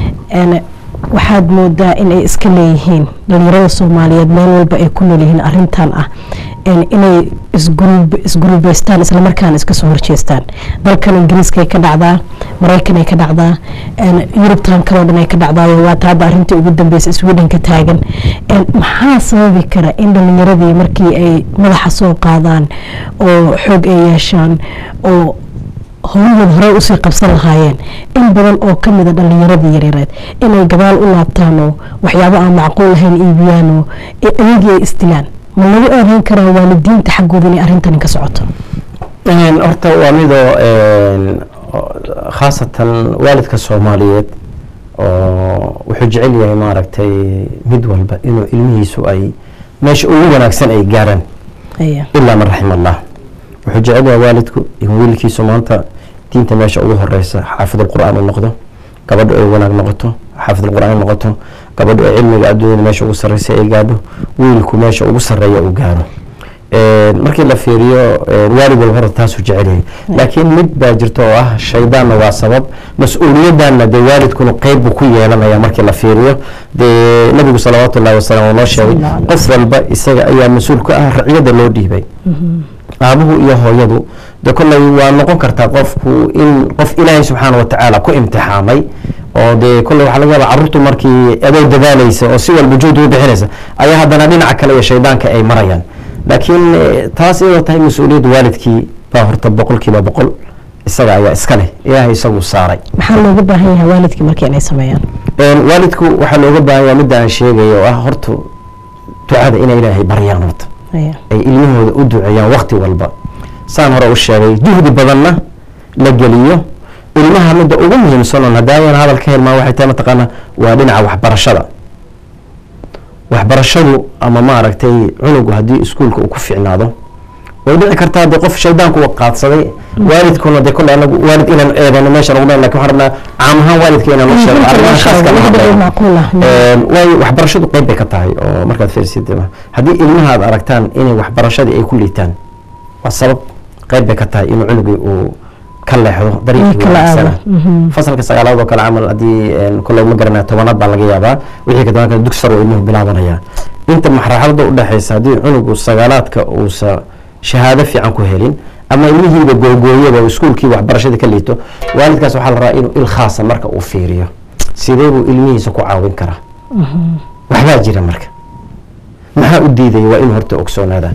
waxaad moodaa inay iska leeyihiin dhalinyarada soomaaliyeed meel walba ay ku nool yihiin arintan ah inay isgurubeystaan islamarkaana iska soo horjeestaan dalkan ingiriiskaay ka dhacdaa maraykanay ka dhacdaa yurubtan kaloo dhan ay ka dhacdaayo waata hadda arintii ugu dambeysa sweden ka taagan maxaa sababi kara in dhalinyaradii markii ay madaxa soo qaadaan oo xoog ay yeeshaan oo howlahooda horey usii qabsan lahaayeen in badan oo ka mida dhalinyaradii yareereed inay gadaal u laabtaanoo waxyaabo aan macquul lahayn iibiyaanoo ayagii ay isdilaan ma lagu eedeyn karaa waalidiinta xaggooda inay arrintani ka socoto horta waa midoo khaasatan waalidka soomaaliyeed oo wuxuu jecel yahay maaragtay mid walba inuu ilmihiisu ay meesha ugu wanaagsan ay gaaraan ilaa man raxima allah wuxuu jecel yahay waalidku in wiilkiisu maanta diinta meesha ugu horeysa xaafidulqur'aan u noqdo gabadhu ay wanaag noqoto xaafidulqur'aan noqoto gabadhu ay cilmiga adduunyada meesha ugu sareysa ay gaadho wiilku meesha ugu sareeya uu gaaro markii la fiiriyo waalid walba horta taasuu jecel yahay laakiin mid baa jirta oo ah shaydaanna waa sabab mas-uuliyaddanna dee waalidkuna qeyb buu ku yeelanaya markii la fiiriyo dee nabigu salawaatu ullahi wasalam uu noo sheegay qof walba isaga ayaa mas-uul ka ah raciyada loo dhiibay aabuhu iyo hooyadu de kolley waa noqon kartaa qofku in qof ilaahay subxaana watacaala ku imtixaamay oo dee kolley waxaa laga yaaba carruurtu markii adoo dadaalaysa oo si walba juhdi u bixinaysa ayaa haddana dhinaca kale iyo shaydaanka ay marayaan laakiin taas iyadoo tahay mas-uuliyadda waalidkii baa horta boqol kiiba boqol isaga ayaa iska leh ilaahay isagu saaray maxaa looga baahan yahay waalidkii markii inay sameeyaan waalidku waxaa looga baahan yahay midda aan sheegayo oo ah horta ducada inay ilaahay baryaan horta ay ilmahooda u duceeyaan wakti walba saan hore u sheegay juhdi badanna la geliyo ilmaha midda ugu muhiimsanon hadaayan hadal ka helmaa waxay tahay mataqaanaa waa dhinaca waxbarashada waxbarashadu ama maaragtay cunugu haddii iskuulka uu ku ficnaado way dhici kartaa dee qof shaydaanku u qaadsaday waalidkuna dee kolle anagu waalid inaan eedano meesha nagu lakin waxaan rabnaa caam ahaan waalidka inaan la sheego arrimaha khaaska waayo waxbarashadu qeyb bay ka tahay oo markaad fiirsid haddii ilmaha aad aragtaan inay waxbarashadii ay ku liitaan waa sabab qeyb bay ka tahay inuu cunugii uu ka leexdo dariiqii wanaagsana fasalka sagaalaad oo kale camal haddii kolley ma garanaya tobanaad baa laga yaabaa wixii ka daban dugsi sar oo ilmuhu bilaabanaya inta marxalada u dhexeysa haddii cunugu sagaalaadka uusa shahaado fiican ku helin ama ilmihiiba googooyaba oo iskuulkii waxbarashadii ka liito waalidkaas waxaa la rabaa inuu il khaasa marka uu fiiriyo sidee buu ilmihiisa ku caawin karaa waxbaa jira marka maxaa u diidaya waa inuu horta ogsoonaadaan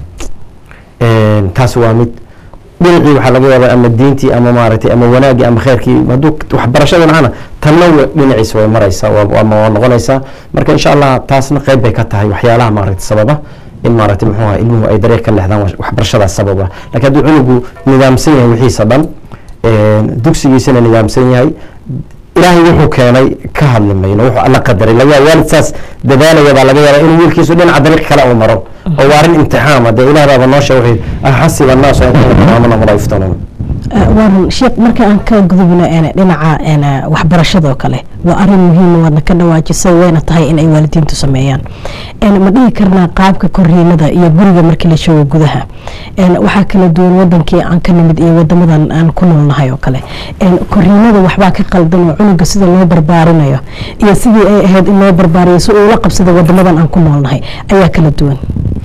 taas waa mid dhinacii waxaa laga yaabaa ama diintii ama maaragtay ama wanaagii ama kheyrkii hadduu waxbarashada macana tanna dhinaciisa way maraysaa ama waa noqonaysaa marka insha allah taasna qeyb bay ka tahay waxyaalaha maaragtay sababa in maaragtay muxuu ahaa ilmuhu ay dariiq ka leexdaan waxbarashadaas sababa laakiin hadduu cunugu nidaamsan yahay wixiisa dhan dugsigiisana nidaamsan yahay ilaahay wuxuu keenay ka hadli mayno wuxuu alla qadaray laga yaaba waalid saas dadaalaya baa laga yaabaa inuu wiilkiisu dhinaca dariiq kale uu maro oo waa arrin imtixaama dee ilaah baaba noo sheeg wuxuu axasiba annaasu an yakunu aamana wala yuftanuun waaran sheekh marka aan ka gudubno dhinaca waxbarashadoo kale waa arin muhiima waadna ka dhawaajisay wayna tahay in ay waalidiintu sameeyaan ma dhihi karnaa qaabka koriinada iyo guriga markii la joogo gudaha waxaa kala duwan wadankii aan ka nimid iyo wadamadan aan ku noolnahay oo kale koriinada waxbaa ka qaldan oo cunuga sida loo barbaarinayo iyo sidii ay ahayd in loo barbaariyo si uu la qabsada wadamadan aan ku noolnahay ayaa kala duwan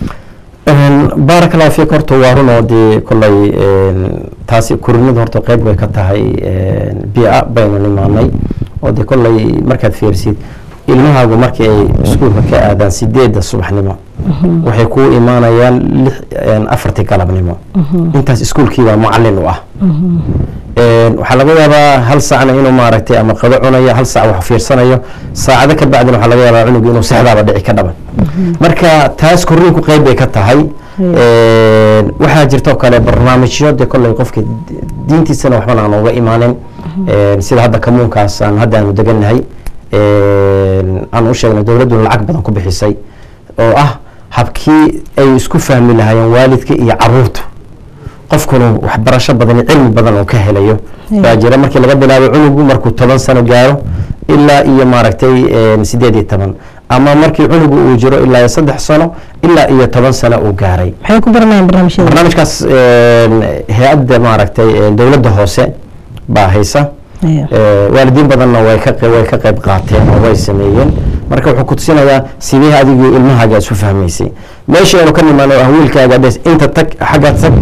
baaraka allahu fiik horta waa run oo dee kolley taasi korinadu horta qeyb bay ka tahay bia baynu nimaanay oo dee kolley markaad fiirsid ilmahaagu markii ay iskuulka ka aadaan sideedda subaxnimo waxay kuu imaanayaan lix afartii galabnimo intaas iskuulkiibaa mucalin u ah waxaa laga yaabaa hal saacna inuu maaragtay ama qado cunayo hal saac wax fiirsanayo saacado ka bacdina waxaa laga yaabaa cunugu inuu sexdaaba dhici ka dhaban marka taas korriinku qeyb bay ka tahay waxaa jirtoo kale barnaamijyo dee kolley qofka diintiisana waxbana aan uga imaanin sida hadda kamuunkaas aan hadda aanu degannahay aan u sheegnay dowladduna lacag badan ku bixisay oo ah habkii ay isku fahmi lahaayeen waalidka iyo caruurta qofkuna waxbarasho badan iyo cilmi badan oo ka helayo baa jira markii laga bilaabo cunugu markuu toban sano gaaro ilaa iyo maaragtay sideed iyo toban ama markii cunugu uu jiro ilaa iyo saddex sano ilaa iyo toban sano uu gaaray maxay ku baranayaan barnaamijyada barnaamijkaas hay-adda maaragtay dowladda hoose baa haysa waalidiin badanna way ka way ka qayb qaateen oo way sameeyeen marka wuxuu ku tusinayaa sidee adigii ilmahaaga isu fahmaysay meesha aynu ka nimaano ah wiilkaaga dhes inta tag xagga tag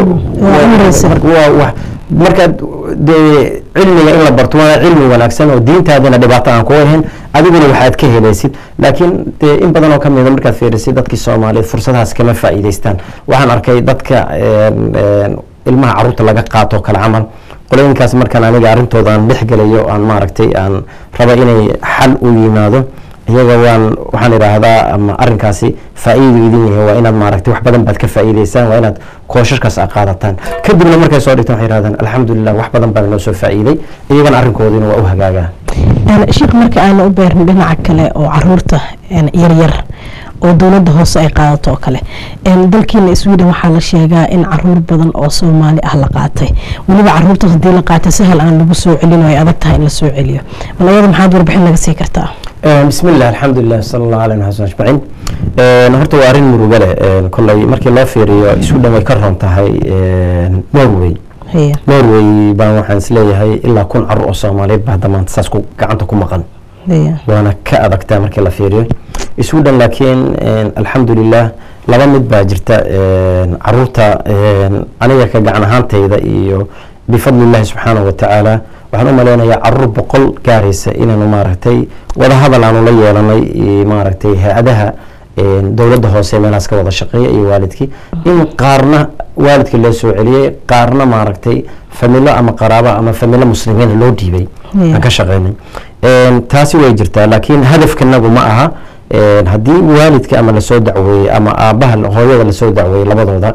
waa markaad dee cilmiga in la barto waa cilmi wanaagsan oo diintaadina dhibaato aan kuga ahayn adiguna waxaad ka helaysid laakiin dee in badan oo ka mida markaad fiirisid dadkii soomaaliyeed fursadahaas kama faa'iidaystaan waxaan arkay dadka ilmaha caruurta laga qaato kale camal qolooyinkaas markaan aniga arrintooda aan dhex gelayo aan maaragtay aan raba inay xal u yimaado iyaga waan waxaan idhaahdaa ama arrinkaasi faa'iidu idin yahay waa inaad maaragtay wax badan baad ka faa'iidaysaan waa inaad koosharkaas a qaadataan kadibna markay soo dhigtaan waxay yidhahdaan alxamdulilah wax badan baa noo soo faa'iiday iyagana arrinkoodiina waa u hagaagaa sheekh marka aana u beerin dhinaca kale oo caruurta yaryar oo dowladda hoose ay qaadato oo kale dalkiina sweden waxaa la sheegaa in caruur badan oo soomaali ah la qaatay weliba caruurtaas hadii la qaatay sahal aan lagu soo celin oo ay adag tahay in la soo celiyo bal ayada maxaad warbixin naga sii kartaa بسم الله الحمد لله صلى الله عليه وسلم أجمعين horta waa arrin murugo leh kolley markii loo fiiriyo sweden way ka roon tahay norway norway baan waxaan isleeyahay ilaa kun carur oo soomaaliyeed baa hadda maanta saas gacanta ku maqan waana ka adagtaa markii la fiiriyo sweden laakiin alxamdulilah laba mid baa jirta caruurta aniga ka gacan ahaantayda iyo bifadli illahi subxaanahu watacaala waxaan u maleynayaa caruur boqol gaaraysa inaanu maaragtay wada hadal aanu la yeelanay maaragtay hay-adaha dowladda hoose meelahaas ka wada shaqeeya iyo waalidkii in qaarna waalidkii loo soo celiyey qaarna maaragtay familo ama qaraabo ama familo muslimiin loo dhiibay aan ka shaqeynay taasi way jirtaa laakiin hadafkanagu ma aha haddii waalidka ama lasoo dacweeyey ama aabaha hooyada lasoo dacweeyey labadooda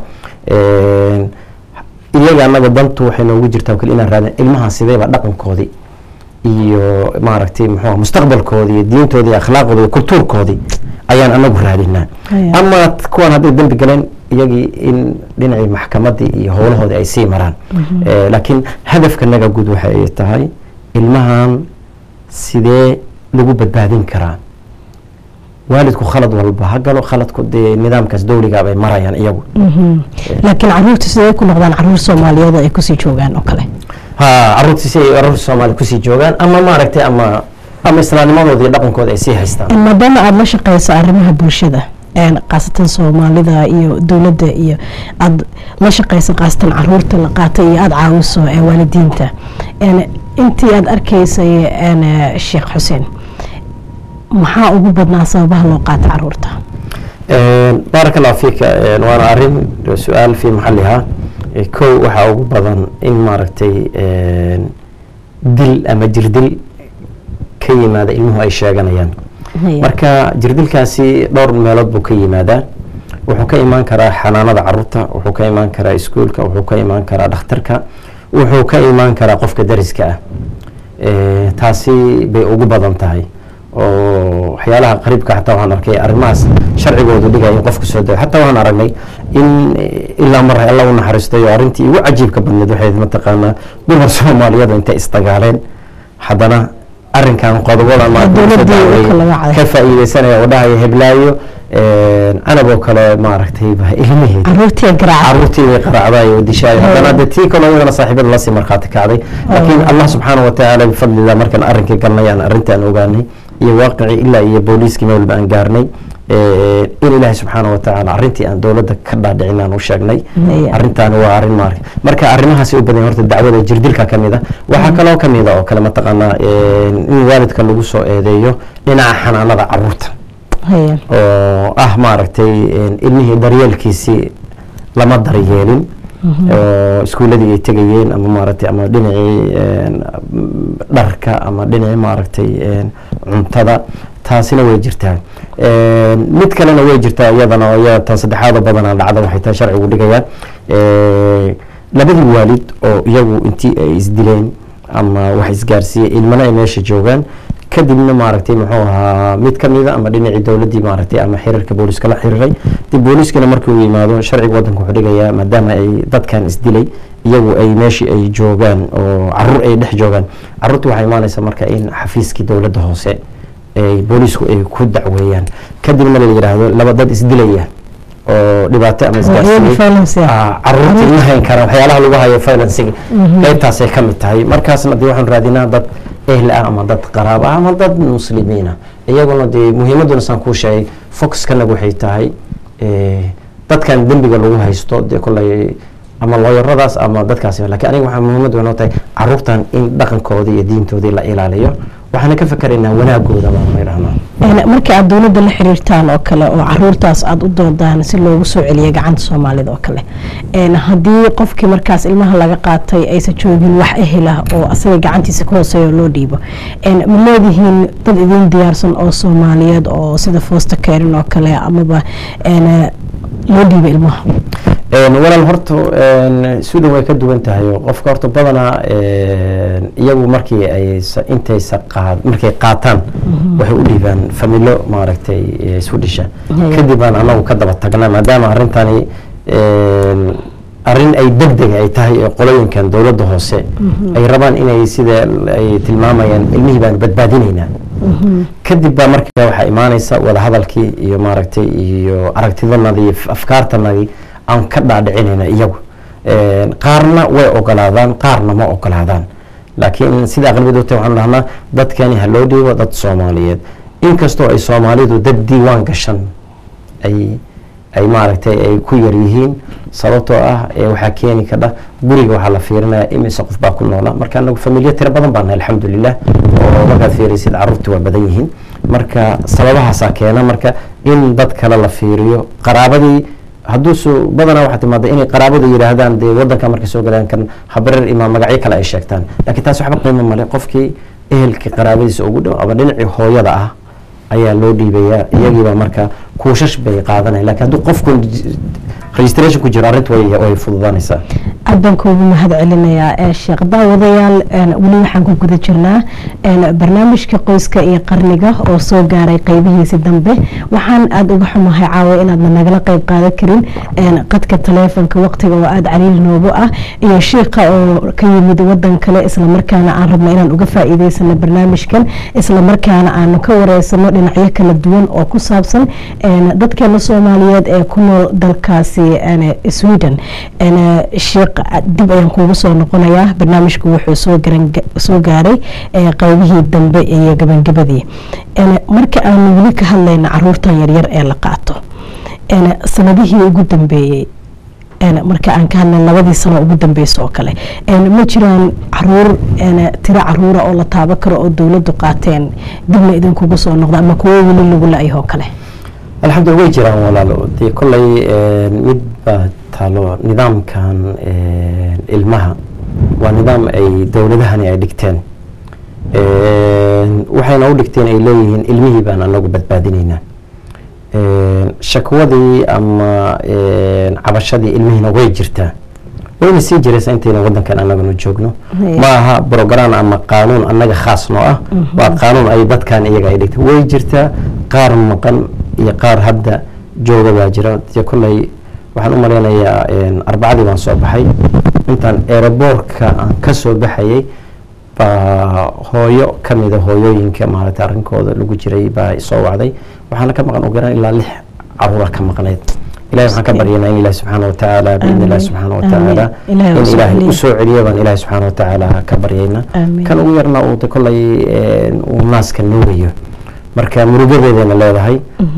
iyaga anaga dantu waxay noogu jirtaa kale inaan raadin ilmaha sideyba dhaqankoodii iyo maaragtay muxuu mustaqbalkoodii iyo diintoodii akhlaaqoodii iyo kultuurkoodii ayaan anagu raadinaa ama kuwan hadday dembi galeen iyagii in dhinacii maxkamadii iyo howlahoodii ay sii maraan laakiin hadafkanaga guud waxay tahay ilmahan sidee lagu badbaadin karaa waalidku khalad walba ha galo khaladku dee nidaamkaas dowliga bay marayaan iyagu laakiin caruurta sidee ku noqdaan caruur soomaaliyeed ay kusii joogaan oo kale ha caruurta si ay caruurta soomaaliya kusii joogaan ama maaragtay ama ama islaamnimadooda iyo dhaqankooda ay sii haystaan maadaama aada la shaqeysa arrimaha bulshada khaasatan soomaalida iyo dowladda iyo aada la shaqeysa khaasatan caruurta la qaatay iyo aada caawiso waalidiinta intii aada arkaysay sheekh xuseen maxaa ugu badnaa sababaha loo qaata caruurta baaraka allahu fiika waana arrin su-aal fii maxalihaa kow waxaa ugu badan in maaragtay dil ama jirdil ka yimaada ilmuhu ay sheeganayaan marka jirdilkaasi dhowr meelood buu ka yimaadaa wuxuu ka imaan karaa xanaanada caruurta wuxuu ka imaan karaa iskuolka wuxuu ka imaan karaa dhakhtarka wuxuu ka imaan karaa qofka dariska ah taasi bay ugu badan tahay oo waxyaalaha qariibka xataa waxaan arkay arrimahaas sharcigoodu dhigaya in qofka soo dayo xataa waxaan aragnay in ilaa mar alla u naxariistayo arrintii ugu cajiibka badneed waxay mataqaanaa dumar soomaaliyeed intay isdagaaleen haddana arrinkan qodobada ka faa'iideysanaya oo dhahaya heblaayo canaboo kale maaragtay ilmaheed caruurtii way qaraacday oo dishaayo haddana de tii kaloo iyadana saaxiibada lasii markhaati kacday laakiin allah subxaana watacaala bifadlillah markaan arrinkii galnay aan arrintaan ogaanay iyo waaqicii ilaa iyo booliiskii meel walba aan gaarnay in ilaahay subxaana watacaala arrintii aan dowladda ka dhaadhicin aan u sheegnay arrintaani waa arrin maarka marka arrimahaasi u badan horta dacwada jirdilka ka mid a waxaa kaloo ka mid a oo kale mataqaanaa in waalidka lagu soo eedeeyo dhinaca xanaanada caruurta oo ah maaragtay ilmihii daryeelkiisii lama daryeelin oo iskuuladii ay tegayeen ama maaragtay ama dhinacii dharka ama dhinacii maaragtay cuntada taasina way jirtaa mid kalena way jirtaa iyadana oo iyada tan saddexaada badanaa dhacda waxay tahay sharcigu dhigayaa labadii waalid oo iyagu intii ay isdileen ama wax isgaarsiiyey ilmana ay meesha joogaan kadibna maaragtay muxuu ahaa mid ka mida ama dhinacii dowladdii maaragtay ama xiriirka booliska la xiriiray dib booliskana markii uu yimaado sharciga waddanka wuxuu dhigayaa maadaama ay dadkan isdilay iyagu ay meeshii ay joogaan oo caruur ay dhex joogaan caruurta waxaa imaanaysa marka in xafiiskii dowladda hoose ay boolisku ay ku dacweeyaan kadibna la yidhaahdo laba dad isdilaya oo dhibaato ama isgaarsiiyey caruurta ima hayn karaan waxyaalaha lagu hayo finansiga qaybtaasay ka mid tahay markaasna dee waxaan raadinaa dad ehl ah ama dad qaraab ah ama dad muslimiina iyaguna dee muhiimaduna saan kuu sheegay focuskanagu waxay tahay dadkan dembiga lagu haysto dee kolay ama looyaradaas ama dadkaasi lakiin aniga waxaa muhiimad weyn oo tahay caruurtan in dhaqankoodii iyo diintoodii la ilaaliyo waxaana ka fakaraynaa wanaagooda baan idhahnaa marka aad dowladda la xiriirtaan oo kale oo caruurtaas aada u doodaan si loogu soo celiya gacanta soomaalida oo kale haddii qofkii markaas ilmaha laga qaatay aysan joogin wax ehelah oo asaga gacantiisa ka hooseeya loo dhiibo ma leedihiin dad idin diyaarsan oo soomaaliyeed oo sida foosta keerin oo kale amaba loo dhiiba ilmaha walaal horta sudan way ka duwan tahay oo qofka horta badanaa iyagu markii ay intaysa qaad markay qaataan waxay u dhiibaan familo maaragtay isu dhisha kadib baan anagu ka daba tagnaa maadaama arrintani arrin ay deg deg ay tahay ee qolooyinkan dowladda hoose ay rabaan inay sida ay tilmaamayaan ilmihii baan badbaadinaynaa kadib baa markaa waxaa imaanaysa wadahadalkii iyo maaragtay iyo aragtidanadii afkaartanadii aan ka dhaadhicinayna iyagu qaarna way ogolaadaan qaarna ma ogolaadaan laakiin sida aqlabiyadu ta waxaan dhahnaa dadkani ha loo dhiibo dad soomaaliyeed inkastoo ay soomaalidu dad diiwaan gashan ay ay maaragtay ay ku yar yihiin sababtoo ah waxaa keeni kadha guriga waxaa la fiirinaya imise qof baa ku noola marka anagu familiya tiro badan baan alxamdulilah oo markaad fiiraysid caruurtii waa badan yihiin marka sababahaasaa keena marka in dad kale la fiiriyo qaraabadii hadduusu badanaa waxaa timaada inay qaraabadu yidhaahdaan dee wadanka markay soo galaan kan habareer imaa magacyo kale ay sheegtaan laakiin taas waxba qiimo male qofkii ehelkii qaraabadiisa ugu dhow ama dhinacii hooyada ah ayaa loo dhiibayaa iyagiiba marka kuushash bay qaadanaya lakiin hadduu qofku registration ku jiro arrinta way fududaanaysaa aad baan kuugu mahad celinayaa sheekh daawadayaal weli waxaan ku guda jirnaa barnaamijka qoyska iyo qarniga oo soo gaaray qeybihiisi dambe waxaan aada uga xumahay caawa inaadna nagala qeyb qaadan karin qadka taleefonka waqtiga oo aada caliil noogu ah iyo shiiqa oo ka yimid wadan kale islamarkaana aan rabno inaan uga faa'iideysano barnaamijkan islamarkaana aanu ka wareysano dhinacyo kala duwan oo ku saabsan dadkeena soomaaliyeed ee ku nool dalkaasi sweden sheekh dib ayaan kuugu soo noqonayaa barnaamijku wuxuu soo gaaray qeybihii dambe iyo gabangabadii marka aanu weli ka hadlayna caruurtan yaryar ee la qaato sanadihii ugu dambeeyey marka aan ka hadlay labadii sano ugu dambeysa oo kale ma jiraan caruur tiro caruura oo la taabo karo oo dowladdu qaateen dibna idinkugu soo noqda ama kuwo weli lagu la-ayoo kale alxamdulila way jiraan walaalo dee kolley mid baa taalo nidaamkan ilmaha waa nidaam ay dowladahani ay dhigteen waxayna u dhigteen ay leeyihiin ilmihii baan anagu badbaadinaynaa shakwadii ama cabashadii ilmihiina way jirtaa wayna sii jiraysa intayna wadankan anaganu joogno ma aha brogram ama qaanuun annaga khaas noo ah waa qaanuun ay dadkan iyaga ay dhigteen way jirtaa qaar maqan iyo qaar hadda jooga baa jira de kolley waxaan u malaynayaa arbacadii baan soo baxay intaan eeraboorka aan ka soo baxayay baa hooyo ka mida hooyooyinka maaragtay arrinkooda lagu jiray baa soo wacday waxaana ka maqan ogaraan ilaa lix caruura ka maqnayd ilahi waxaan ka baryanaa in ilahi subxaana watacaala biidni illahi subxaana watacaala in ilaahay u soo celiyo baan ilahi subxaana watacaala ka baryayna kan ugu yarna uu de kolley uu naaska nuugayo marka murugadeedayna leedahay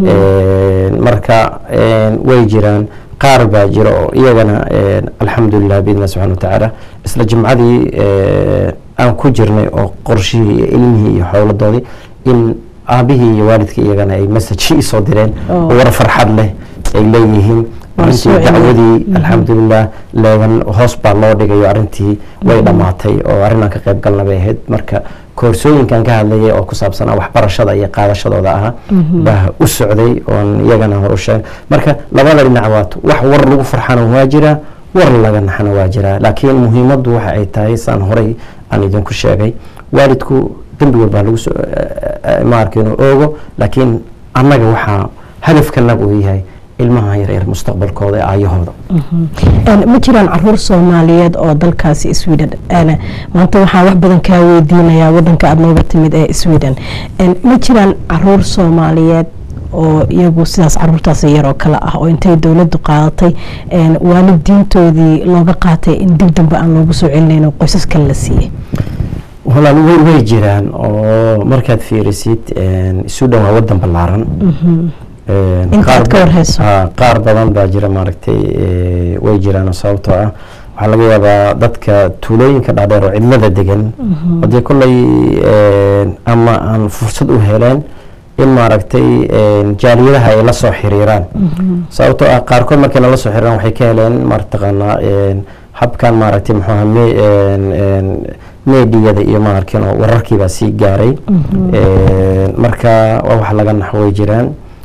marka way jiraan qaar baa jira oo iyagana alxamdulilah biidni illahi subxana watacaala isla jimcadii aan ku jirnay oo qorshihii iyo ilmihii iyo howladoodii in aabihii iyo waalidkii iyagana ay message isoo direen war farxad leh ay leeyihiin arintii dacwadii alxamdulilah leegan hoos baa loo dhigayo arintii way dhammaatay oo arrin aan ka qayb galna bay ahayd marka koorsooyinkan ka hadlayay oo ku saabsanaa waxbarashada iyo qaadashadooda ahaa baa u socday oon iyagana hor u sheegay marka labada dhinac waat wax war lagu farxana waa jiraa war laga naxana waa jiraa laakiin muhiimaddu waxa ay tahay saan horay aan idinku sheegay waalidku dembi walbaa lagu soo maarka inuu oogo laakiin annaga waxaa hadafkanaga uu yahay ilmaha yaryar mustaqbalkooda ee aayahooda ma jiraan caruur soomaaliyeed oo dalkaasi sweden maanta waxaan wax badan kaa weydiinayaa wadanka aada nooga timid ee sweden ma jiraan caruur soomaaliyeed oo iyagu sidaas caruurtaas yar oo kale ah oo intay dowladdu qaadatay waalidiintoodii looga qaatay in dib dambe aan loogu soo celinayn oo qoysas kale la siiyey walaal way way jiraan oo markaad fiirisid sudan waa wadan ballaaran intaad ka warhayso qaar badan baa jira maaragtay way jiraan sababtoo ah waxaa laga yaabaa dadka tuulooyinka dhaadheer oo cidlada degan oo dee kolley ama aan fursad u heleen in maaragtay jaaliyadaha ay la soo xiriiraan sababtoo ah qaarkood markay nala soo xiriiraan waxay ka heleen mataqaanaa habkan maaragtay muxuu aha meediyada iyo maarkin oo wararkiibaa sii gaaray marka waa wax laga nax way jiraan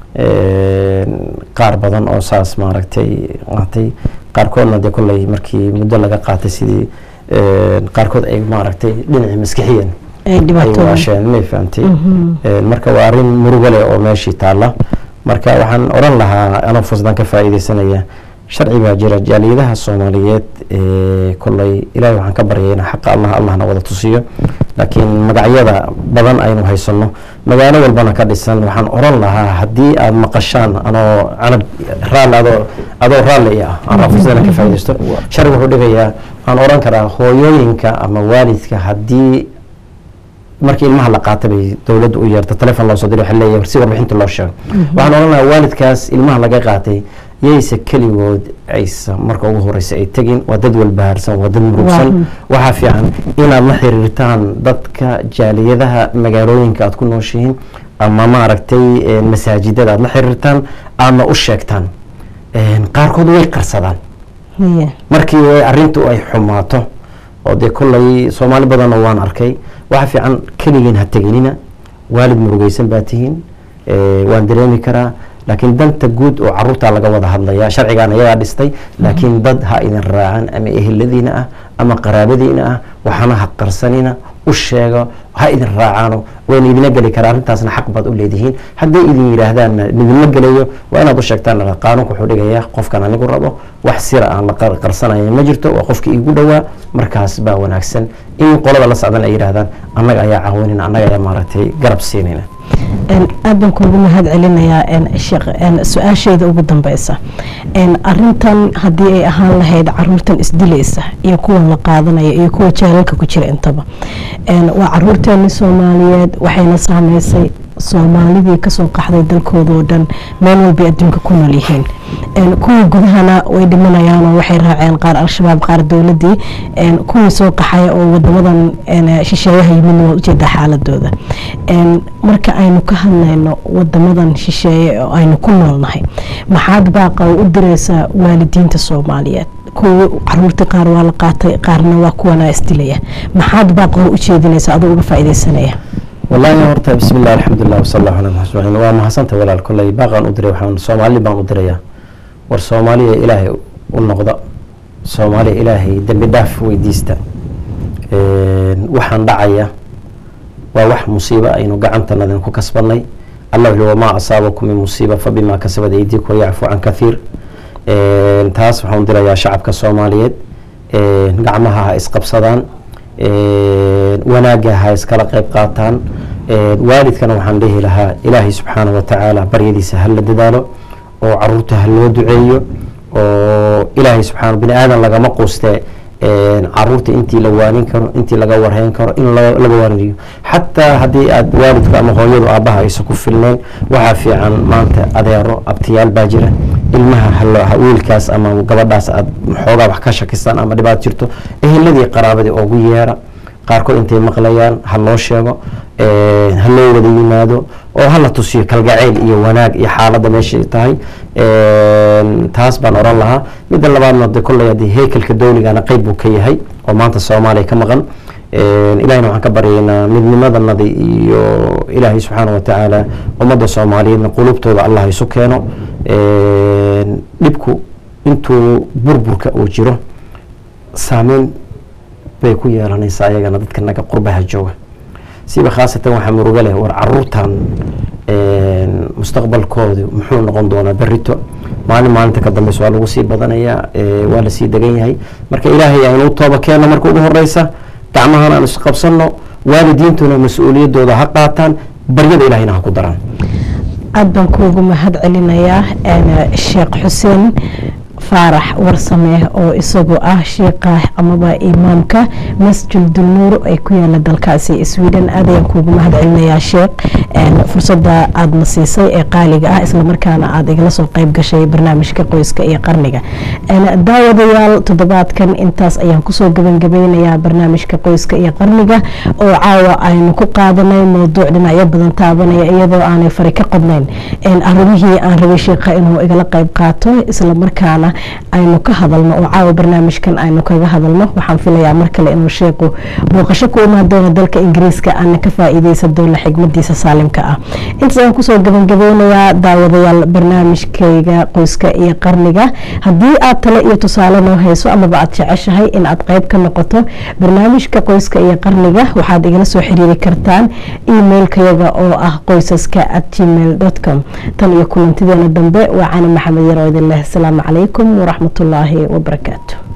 qaar badan oo saas maaragtay qaatay qaarkoodna dee kolley markii muddo laga qaatay sidii qaarkood ay maaragtay dhinacii maskixiyan ay waasheen may fahamtay marka waa arrin murugo leh oo meeshii taalla marka waxaan odhan lahaa anoo fursadan ka faa'iidaysanaya sharci baa jira jaaliyadaha soomaaliyeed kolley ilaahay waxaan ka baryayna xaqa allah allahna wada tusiyo laakiin magacyada badan aynu haysano magaalo walbana ka dhisan waxaan oran lahaa haddii aad maqashaan anoo canab raalli adoo adoo raalli ah aan fursadana ka faaidaysto sharci wuxuu dhigayaa waxaan oran karaa hooyooyinka ama waalidka haddii markii ilmaha la qaata bay dowladda u yeerta telefon loo soo diray waxay leeyahay si warbixinta loo sheego waxaan oran lahaa waalidkaas ilmaha laga qaatay yayse keligood aysa marka ugu horeysa ay tegin waa dad walbahaarsan waa dad murugsan waxaa fiican inaad la xiriirtaan dadka jaaliyadaha magaalooyinka aad ku nooshihiin ama maaragtay masaajidada aad la xiriirtaan aadna u sheegtaan qaarkood way qarsadaan markii arintu ay xumaato oo dee kolley soomaali badanoo waan arkay waxaa fiican keligiin ha teginina waalid murugeysan baa tihiin waan dareemi karaa laakiin danta guud oo caruurtaa laga wada hadlaya sharcigan ayagaa dhistay laakiin dad ha idin raacan ama eheladiina ah ama qaraabadiina ah waxaana ha qarsanina u sheego ha idin raacaano wayna idina geli karaa arrintaasna xaq baad u leedihiin hadday idin yidhaahdaanna idinma gelayo waa inaad u sheegtaan qaanuunka wuxuu dhigayaa qofkan anigu rabo wax sira aan la qarsanaya ma jirto waa qofka iigu dhowaa markaas baa wanaagsan in qolada la socdan ay yidhaahdaan annaga ayaa caawinayna annaga ayaa maaragtay garab siinayna aad baan kuugu mahad celinayaa sheekh su-aasheeda ugu dambeysa arintan haddii ay ahaan lahayd caruurtan isdilaysa iyo kuwan la qaadanaya iyo kuwa jaalalka ku jira intaba waa caruurteeni soomaaliyeed waxayna saameysay soomaalidii kasoo qaxday dalkoodao dhan meel walbay adduunka ku nool yihiin kuwii gudahana way dhimanayaanoo waxay raaceen qaar al-shabaab qaar dowladii kuwii soo qaxaya oo wadamadan shisheeyaha yimidna waad ujeedaa xaaladooda marka aynu ka hadlayno wadamadan shisheeye oo aynu ku noolnahay maxaad baaqa u direysaa waalidiinta soomaaliyeed kuwa caruurtii qaar waa la qaatay qaarna waa kuwana isdilaya maxaad baaqa u jeedinaysaa adoo uga faaideysanaya wallaahi horta bismi illah alxamdulilah wasala allahu ala ajmaciin waa mahadsanta walaal kolley baaqaan u diray waxaan soomaali baan u dirayaa war soomaaliya ilaahay u noqda soomaaliya ilaahay dembi dhaaf weydiista waxaan dhacaya waa wax musiibo aynu gacantanadin ku kasbanay allah wuxuu wamaa asaabakum min musiiba fabima kasabad aydikum wayacfu can kathiir taas waxaan u dirayaa shacabka soomaaliyeed gacmaha ha isqabsadaan wanaagga ha iskala qayb qaataan waalidkana waxaan dhihi lahaa ilaahay subxaana wa tacaala baryadiisa ha la dadaalo oo caruurta ha loo duceeyo oo ilaahay subxaana bini aadan lagama quustee caruurta intii la waanin karo intii laga warhayn karo in laga waaniyo xataa haddii aad waalidku ama hooyadu aabbaha aysa ku filnayn waxaa fiican maanta adeero abtiyaal baa jira ilmaha wiilkaas ama gabadhaas aad xoogaa wax ka shakistaan ama dhibaat jirto eheladii qaraabadii ugu yeera qaarkood intay maqlayaan ha loo sheego ha loo wada yimaado oo hala tusiyo kalgacayl iyo wanaag iyo xaaladda meeshay tahay taas baan oran lahaa midda labaadna de kolley haddii heykelka dowligana qeyb buu ka yahay oo maanta soomaaliya ka maqan ilahina waxaan ka baryaynaa midnimadanadi iyo ilaahay subxaana wa tacaala ummadda soomaaliyeedna qulubtooda allah isu keeno dhibku intuu burburka uu jiro saameyn bay ku yeelanaysaa ayagana dadka naga qurbaha jooga siba khaasatan waxaa muruga leh war caruurtan mustaqbalkoodu muxuu noqon doonaa berito maalin maalinta ka dambeysa waa lagu sii badanayaa waa lasii degan yahay marka ilaahay aynuu tooba keenno marka ugu horeysa gacmahan aan isqabsanno waalidiintuna mas-uuliyaddooda ha qaataan baryada ilahayna ha ku daraan aada baan kuugu mahad celinayaa sheekh xuseen faarax warsame oo isagu ah shiiqa amaba imaamka masjid dulnuur ee ku yaala dalkaasi sweden aad ayaan kuugu mahad celinayaa sheekh fursada aadna siisay ee qaaliga ah islamarkaana aada igala soo qeyb gashay barnaamijka qoyska iyo qarniga daawadayaal toddobaadkan intaas ayaan kusoo gabangabeynayaa barnaamijka qoyska iyo qarniga oo caawa aynu ku qaadanay mowduuc dhinacyo badan taabanaya iyadoo aanay fari ka qodnayn arrimihii aan rabay sheikha inuu igala qeyb qaato islamarkaana aynu ka hadalno oo caawa barnaamijkan aynu kaga hadalno waxaan filayaa mar kale inuu sheeku booqasho ku imaan doono dalka ingiriiska aana ka faa-iideysan doono xigmadiisa saalimka ah intaas ayaan kusoo gabangabeynayaa daawadayaal barnaamijkayga qoyska iyo qarniga haddii aad tale iyo tusaale noo hayso amaba aad jeceshahay in aad qeyb ka noqoto barnaamijka qoyska iyo qarniga waxaad igala soo xiriiri kartaan emailkayaga oo ah qoysaska at gmail com tan iyo kulantideena dambe waa cani maxamed yar oo idin leh asalaamu calaykum waraxmat ullaahi wabarakaatu